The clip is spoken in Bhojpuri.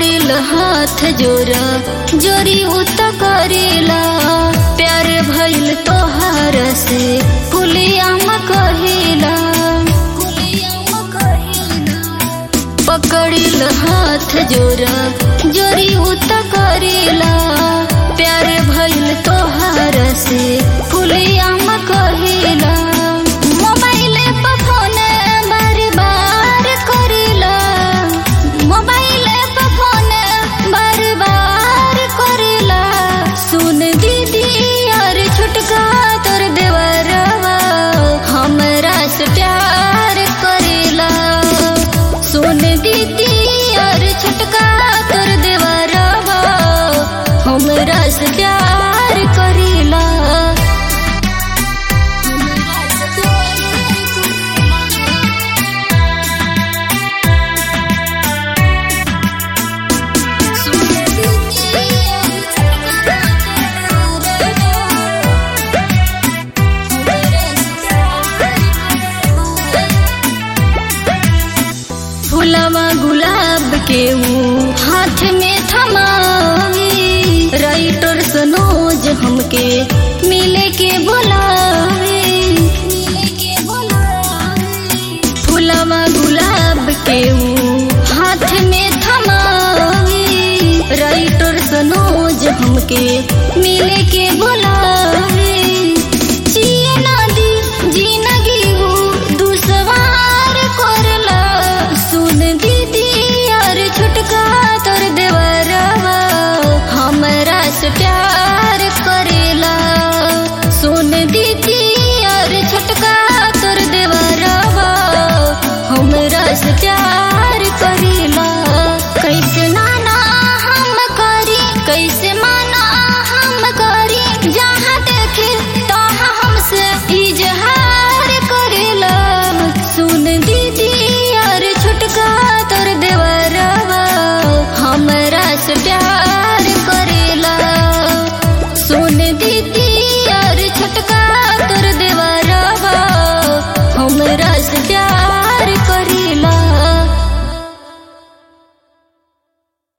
पकड़िल हाथ जोरा जोरी उत करेला प्यार भइल तोहार से फुलियाम कहिला पकड़िल हाथ जोरा जोरी उत करेला प्यार भइल तोहार से फुलियाम कहिला मोबाइल पर फोन बार बार करेला मोबाइल पर फोन बार बार करेला सुन दीदी यार छुटका तोर देवरवा हमरा से प्यार करेला सुन दीदी यार छुटका तोर देवरवा हमरा से प्यार करेला फुलवा गुलाब के ऊ हाथ में थमावी राइटर सनोज हमके मिले के बुलावे फुलवा गुलाब के ऊ हाथ में थमावी राइटर सनोज हमके मिले के बुलावे